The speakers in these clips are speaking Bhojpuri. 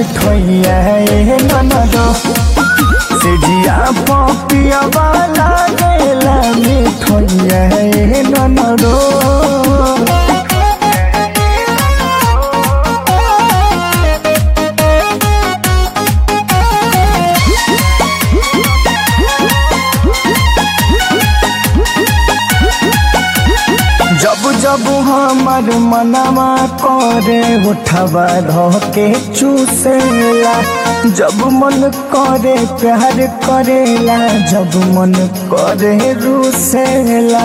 मिठैया ए ननदो से जिया पपिया वाला गेला मिठैया ए ननदो जब जब हमर मनवा करे उठवा धके चूसेला जब मन करे प्यार करेला जब मन करे रूसेला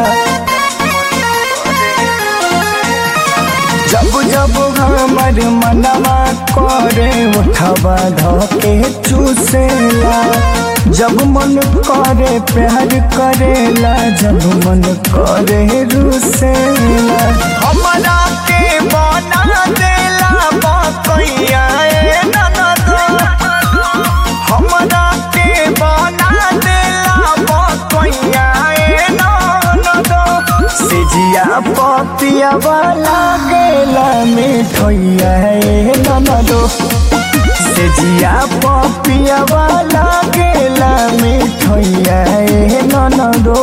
जब जब हमर मनवा करे उठवा धके चूसेला जब मन करे प्यार करेला जब मन करे रूसेला हमरा के बना देला बकैया ए ननदो हमरा के बना देला बकैया ए ननदो से जिया पपिया वाला गेला मिठैया ए ननदो से जिया पपिया वाला गेला मिठैया ए ननदो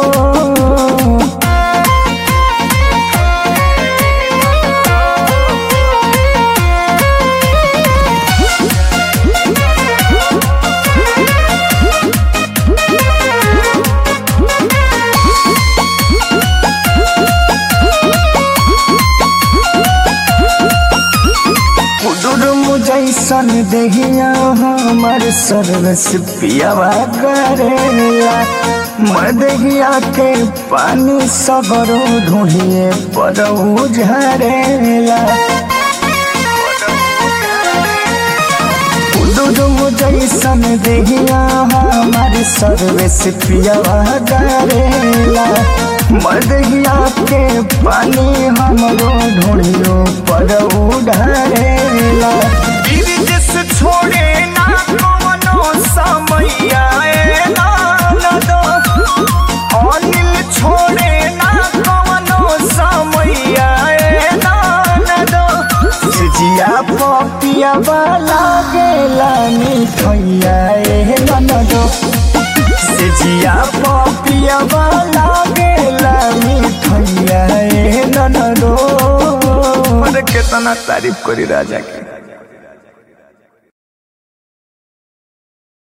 कुडुरुम जैसन देहिया हमर सर्वस पियावा करेला मदहिया के पानी सगरो ढूंढिए पर झरेला कुडुरुम जैसन देहिया हमर सर्वस पियावा करेला मदहिया के पानी हमरो ढूंढियो पर उधरेला विदेश छोड़े ना कवनो समैया ए नानदो अनिल छोड़े ना कवनो समैया ए नानदो सिजिया पपिया वाला गेला मिठैया ए ननदो सिजिया पपिया वाला गेला मिठैया ए ननदो अरे कितना तारीफ करी राजा के